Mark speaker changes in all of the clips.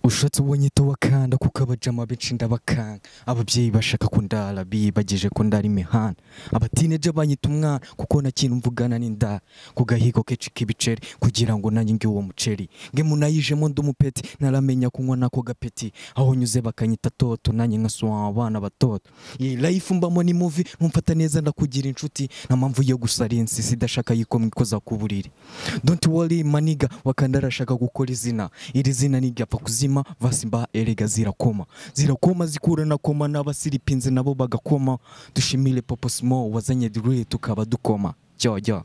Speaker 1: ushatse uwo nyita wakanda kuko abajama benshi ndabakanga ababyeyi bashaka ko ndara bibageje ko ndara imihanda abatineje banyita umwana kuko nta kintu mvugana n'indara ku gahigo kenshi k'ibiceri kugira ngo nanjye nge uwo muceri nge munayijemo ndi umupeti naramenya kunywa nako gapeti aho nyuze bakanyita toto nanjye nkasuha abana batoto iyi life mbamo ni muvi numfata neza ndakugira inshuti nta mpamvu yo gusarinsi sidashaka yuko mwikoza ku buriri don't worry maniga wakanda arashaka gukora izina iri zina n'iryapfa kuzima vasimba erega zirakoma zirakoma zikura na koma n'abasiripinze nabo bagakoma dushimire popo simo wazanye dure tukaba dukoma jyojo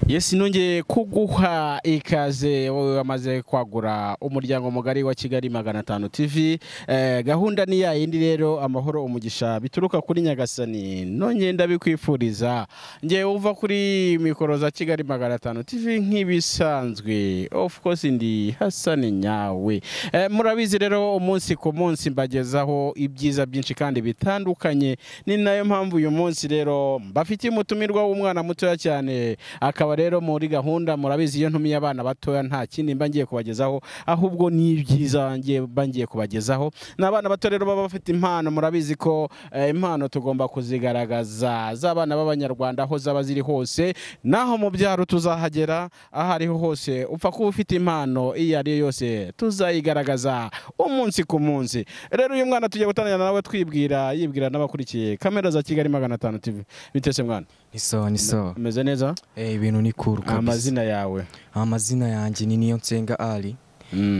Speaker 2: yesi nongeye kuguha ikaze wowe wamaze kwagura umuryango mugari wa kigali magana atanu tv Eh, gahunda ni ya yindi rero amahoro umugisha bituruka kuri nyagasani nongeye ndabikwifuriza ngewe uva kuri mikoro za kigali magana atanu tv nk'ibisanzwe of course ndi hasani nyawe Eh, murabizi rero umunsi ku munsi mbagezaho ibyiza byinshi kandi bitandukanye ni nayo mpamvu uyu munsi rero mbafitiye umutumirwa w'umwana mutoya cyane akaba rero muri gahunda murabizi iyo ntumiye abana batoya nta kindi mba ngiye kubagezaho ahubwo ni ibyiza ngiye- mba ngiye kubagezaho ni abana bato rero baba bafite impano murabizi ko eh, impano tugomba kuzigaragaza z'abana b'abanyarwanda aho zaba ziri hose naho mu byaro tuzahagera aho ariho hose upfa kuba ufite impano iyo ari yo yose tuzayigaragaza umunsi ku munsi rero uyu mwana tugiye gutandukana nawe twibwira yibwira n'abakurikiye kamera za kigali magana atanu tv bitese mwana
Speaker 1: ni so ni so
Speaker 2: umeze neza
Speaker 1: eh ibintu ni cool kabisa
Speaker 2: amazina yawe
Speaker 1: amazina yanjye ni niyo nsenga ali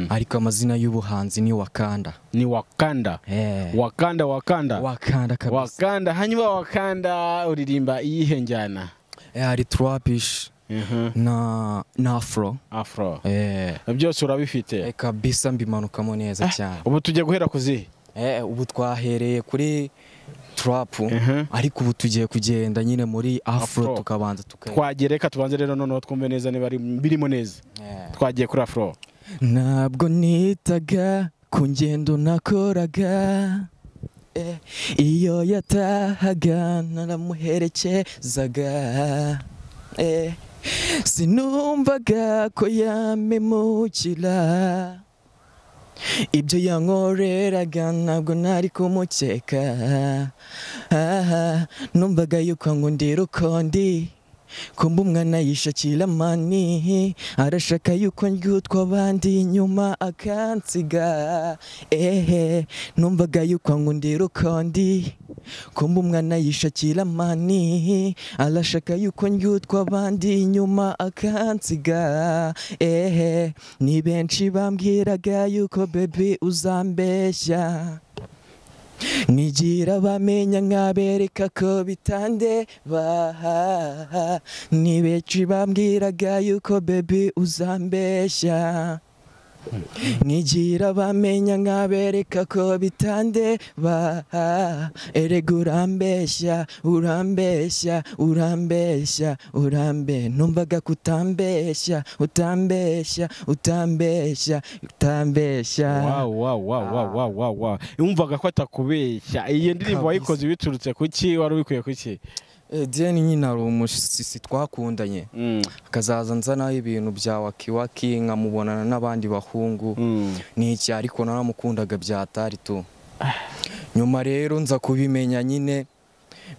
Speaker 1: ariko amazina y'ubuhanzi ni wakanda
Speaker 2: ni wakanda
Speaker 1: eh
Speaker 2: wakanda wakanda
Speaker 1: wakanda kabisa
Speaker 2: wakanda hanyuma wakanda uririmba iyihe njyana
Speaker 1: eh hari trapish
Speaker 2: Mhm.
Speaker 1: na na afro
Speaker 2: afro
Speaker 1: eh
Speaker 2: byose urabifite
Speaker 1: eh, kabisa mbimanukamo neza cyane
Speaker 2: ubu tujya guhera ku zihe
Speaker 1: eh ubu twahereye kuri trap
Speaker 2: Mhm.
Speaker 1: ariko ubu tugiye kugenda nyine muri afro
Speaker 2: Afro.
Speaker 1: tukabanza tuka
Speaker 2: twagereka tubanze rero noneho twumve neza niba ari- birimo neza
Speaker 1: Eh.
Speaker 2: twagiye kuri afro
Speaker 1: ntabwo nitaga ku ngendo nakoraga Eh, iyo yatahaga naramuherekezaga Eh, sinumvaga ko yamemukira ibyo yankoreraga ntabwo nari kumukeka Aha, numvaga yuko ngo ndi rukondi kumba umwana yishakira mani arashaka yuko ndyutwa abandi inyuma akansiga ehe numvaga yuko ngo ndi rukondi kumba umwana yishakira mani arashaka yuko ndyutwa abandi inyuma akansiga ehe ni benshi bambwiraga yuko bebi uzambeshya nigira bamenya nkabereka ko bitandebaha ni benshi bambwiraga yuko bebi uzambeshya nigira bamenya nkabereka ko bitandebaha erega urambeshya urambeshya urambeshya urambe numvaga kutambeshya utambeshya utambeshya utambeshya
Speaker 2: wawawawawawawa wumvaga ko atakubeshya iyo ndirimbo
Speaker 1: Kabisa.
Speaker 2: wayikoze biturutse ku ki wari ubikwiye ku ki
Speaker 1: Eh, Diane nyine hari umusisi twakundanye
Speaker 2: Mm,
Speaker 1: akazaza nzanaho ibintu bya wakiwaki nkamubonana n'abandi bahungu
Speaker 2: mm.
Speaker 1: ni iki ariko naramukundaga bya taritu nyuma rero nza kubimenya nyine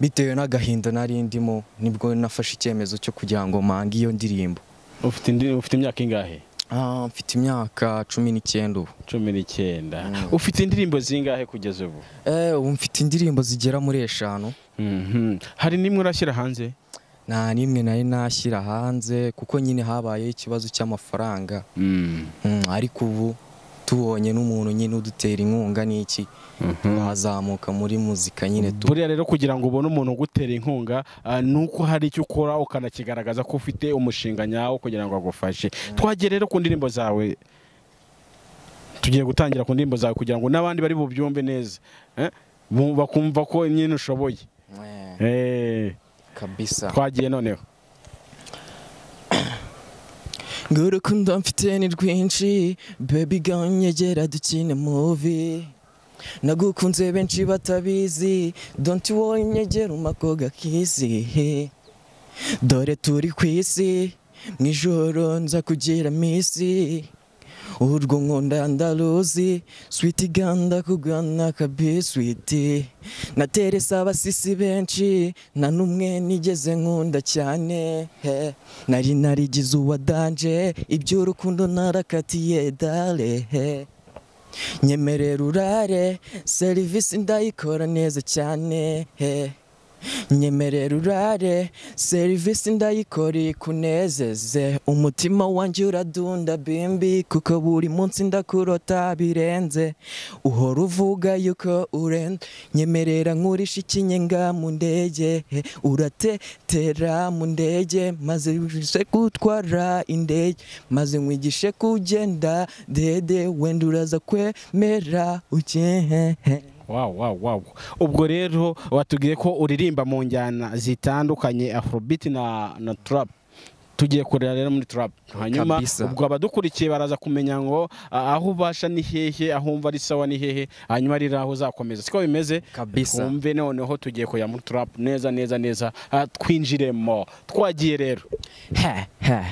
Speaker 1: bitewe n'agahinda nari ndimo nibwo nafashe icyemezo cyo kugira ngo mpange iyo ndirimbo
Speaker 2: ufite indi- ufite imyaka ingahe
Speaker 1: Ah, mfite imyaka cumi n'icyenda ubu
Speaker 2: cumi n'icyenda
Speaker 1: Mm.
Speaker 2: ufite indirimbo zingahe kugeza ubu
Speaker 1: Eh, ubu mfite indirimbo zigera muri eshanu
Speaker 2: Mhm. hari n'imwe urashyira hanze
Speaker 1: nta n'imwe nari nashyira hanze kuko nyine habayeho ikibazo cy'amafaranga Mm, ariko ubu tubonye n'umuntu nyine udutera inkunga n'iki twazamuka muri muzika nyine tu
Speaker 2: buriya rero kugira ngo ubone umuntu ugutera inkunga ah, ni uko hari icyo ukora ukanakigaragaza ko ufite umushinga nyawo kugira ngo agufashe twagere rero ku ndirimbo zawe tugiye gutangira ku ndirimbo zawe kugira ngo n'abandi bari bubyumve neza Eh? Bu- bakumva ko nyine ushoboye
Speaker 1: Eh,
Speaker 2: Eh,
Speaker 1: kabisa
Speaker 2: twagiye noneho
Speaker 1: ngo urukundo mfite ni rwinshi baby girl nyegera dukine movie nagukunze benshi batabizi don't worry nyegera umakoga kizihe dore turi ku isi mu ijoro nza kugira misi urwo nkunda ndaruzi switi ganda kugana kabi switi nateresa abasisi benshi nta n'umwe nigeze nkunda cyane he nari narigize uwa danje iby'urukundo narakatiye dale he nyemerera urare serivisi ndayikora neza cyane he nyemerera urare serivisi ndayikora ikunezeze umutima wanjye uradunda bimbi kuko buri munsi ndakurota birenze uhora uvuga yuko urenze nyemerera nkurisha ikinyenga mu ndege he. uratetera mu ndege maze wigishe gutwara indege maze nkwigishe kugenda dede wenda uraza kwemera ukehehe
Speaker 2: Wow, wow, wow. ubwo rero watubwiye ko uririmba mu njyana zitandukanye afrobeat na na trap tugiye kurera rero muri trap hanyuma
Speaker 1: Kabisa.
Speaker 2: ubwo abadukurikiye baraza kumenya ngo a- aho ubasha ni hehe aho umva ari sawa ni hehe hanyuma ari aho uzakomeza siko bimeze
Speaker 1: Kabisa.
Speaker 2: twumve noneho tugiye kujya muri trap neza neza neza Ah, twinjiremo twagiye rero
Speaker 1: Heh, heh.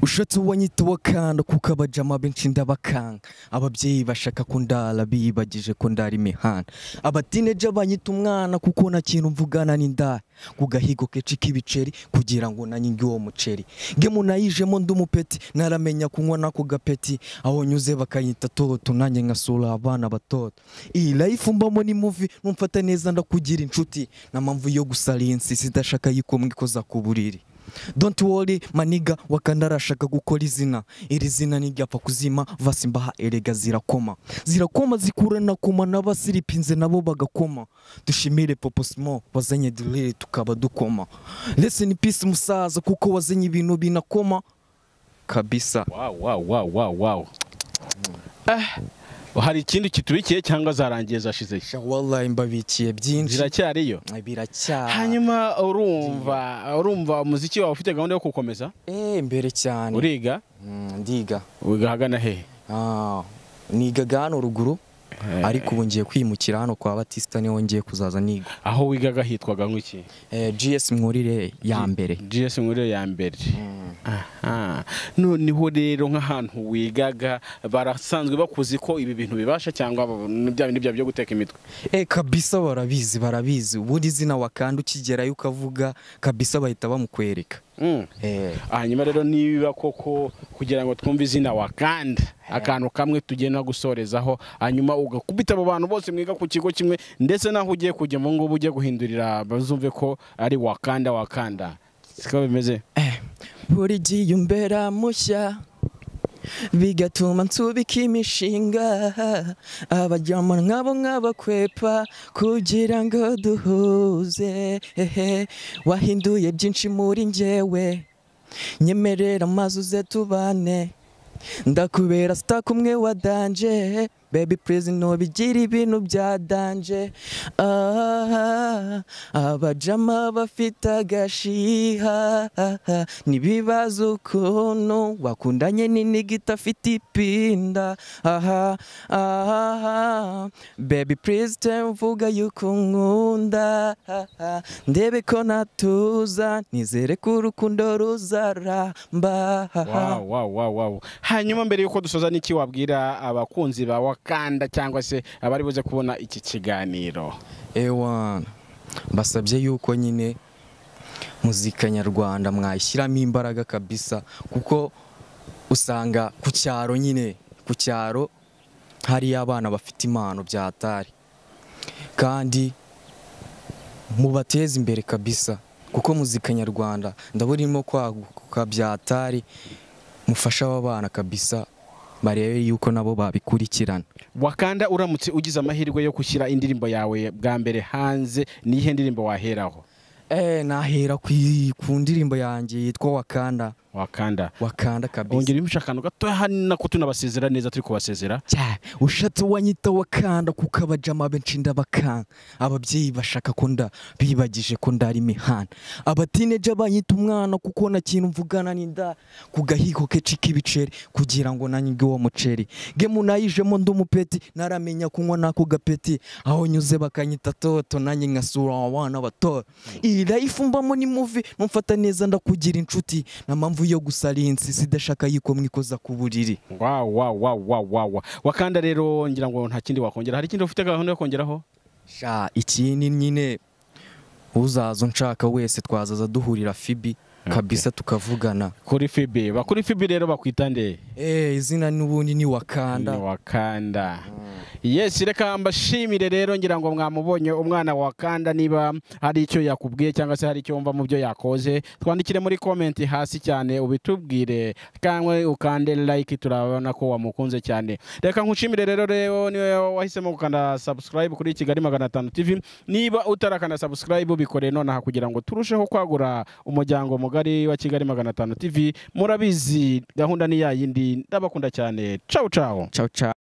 Speaker 1: ushatse uwo nyita uwo kanda kuko abajama benshi ndabakanga ababyeyi bashaka ko ndara biyibagije ko ndara imihanda abatineja banyita umwana kuko nta kintu mvugana n'indaya ku gahigo kenshi k'ibiceri kugira ngo nanyinge uwo muceri nge munayijemo ndi umupeti naramenya kunywa nako gapeti aho nyuze bakanyita toto nanjye nkasura abana batoto iyi life mbamo ni muvi numfata neza ndakugira inshuti na mpamvu yo gusarinsi sidashaka yikomwe ikoza ku buriri don't worry maniga wakanda arashaka gukora izina iri zina ntiryapfa kuzima vasimbaha erega zirakoma zirakoma zikura na koma n'abasiripinze nabo bagakoma dushimire poposimo wazanye dirire tukaba dukoma leseni pisi musaza kuko wazanye ibintu binakoma kabisa
Speaker 2: wow, wow, wow, wow, wow. Ah, hari ikindi kiturikiye cyangwa zarangiye zashize
Speaker 1: shawallahi mbabikiye byinshi
Speaker 2: ziracyariyo
Speaker 1: biracya
Speaker 2: hanyuma urumva urumva umuziki wawe ufite gahunda yo kukomeza
Speaker 1: eh mbere cyane
Speaker 2: uriga
Speaker 1: Mm, ndiga
Speaker 2: wiga ahagana hehe
Speaker 1: Ah, nigaga hano ruguru ariko ubu ngiye kwimukira hano kwa batista niho ngiye kuzaza niga
Speaker 2: aho wigaga hitwaga nk'iki
Speaker 1: Eh, gs mwurire ya mbere
Speaker 2: gs nkuriyo ya mbere aha noneho rero nk'ahantu wigaga barasanzwe bakuzi ko ibi bintu bibasha cyangwa n'ibya bindi byawe byo guteka imitwe
Speaker 1: Eh, kabisa barabizi barabizi ubundi izina wakanda ukigerayo ukavuga kabisa bahita bamukwereka
Speaker 2: Mm.
Speaker 1: Eh,
Speaker 2: hanyuma rero niba koko kugira ngo twumve izina wakanda akantu kamwe tugenda gusorezaho hanyuma ugakubita abo bantu bose mwiga ku kigo kimwe ndetse n'aho ugiye kujya mu ngubu ugiye guhindurira bazumve ko ari wakanda wakanda siko bimeze
Speaker 1: eh, buri gihe umbera mushya bigatuma nsubika imishinga abajyama nkabo nk'abakwepa kugira ngo duhuze ehe, wahinduye byinshi muri njyewe nyemerera amazi uze tubane ndakubera sita kumwe wa danje bebi purizi ntubigira ibintu bya danje Ah, abajama bafite agashiha ntibibaza ukuntu wakundanye n'iniga idafite ipinda aha aha bebi purizi mvuga yuko nkunda ndebe ko natuza nizere ko urukundo ruzaramba
Speaker 2: Wow, wow, wow, wow. hanyuma mbere y'uko dusoza n'iki wabwira abakunzi ba wakanda cyangwa se abari buze kubona iki kiganiro
Speaker 1: ewana mbasabye yuko nyine muzika nyarwanda mwayishyiramo imbaraga kabisa kuko usanga ku cyaro nyine ku cyaro hariyo abana bafite impano byatari kandi mubateze imbere kabisa kuko muzika nyarwanda ndabona irimo kwaguka byatari mufashe aba bana kabisa barebe yuko nabo babikurikirana
Speaker 2: wakanda uramutse ugize amahirwe yo gushyira indirimbo yawe bwa mbere hanze niyihe ndirimbo waheraho
Speaker 1: Eh, nahera ku, ku ndirimbo yanjye yitwa Wakanda
Speaker 2: wakanda
Speaker 1: Wakanda kabisa
Speaker 2: ongera ibice akantu gatoya hano ko tunabasezera neza turi kubasezera
Speaker 1: Cya, ushatse uwanyita Wakanda kuko abajama benshi ndabakanga ababyeyi bashaka ko nda bibagije ko ndari imihanda abatineja banyita umwana kuko nta kintu mvugana n'inda ku gahigo kenshi k'ibiceri kugira ngo nanyige uwo muceri nge munayijemo ndi umupeti naramenya kunywa nako gapeti aho nyuze bakanyita toto nanjye nkasura abana bato iyi life mbamo ni muvi numfata neza ndakugira inshuti na mpamvu impamvu yo gusarinsi sidashaka yuko mwikoza ku buriri
Speaker 2: wa wa wa wa wa wa wakanda rero ngira ngo nta kindi wakongera hari ikindi ufite gahunda yo kongeraho
Speaker 1: sha ikindi nyine uzaza unshaka wese twazaza duhurira fibi kabisa tukavugana
Speaker 2: kuri fibi ba kuri fibi rero bakwita nde
Speaker 1: eh izina n'ubundi ni
Speaker 2: Ni
Speaker 1: wakanda
Speaker 2: wakanda yesi reka mbashimire rero ngira ngo mwamubonye umwana wa wakanda niba hari icyo yakubwiye cyangwa se hari icyo wumva mu byo yakoze twandikire muri komenti hasi cyane ubitubwire kandi ukande like turabona ko wamukunze cyane reka nkushimire rero rero niwe wahisemo gukanda subscribe kuri kigali magana atanu tv niba utarakanda subscribe bikoreye nonaha kugira ngo turusheho kwagura umuryango mugari wa kigali magana atanu tv murabizi gahunda ni ya yindi ndabakunda cyane cawu cawu
Speaker 1: ciao ciao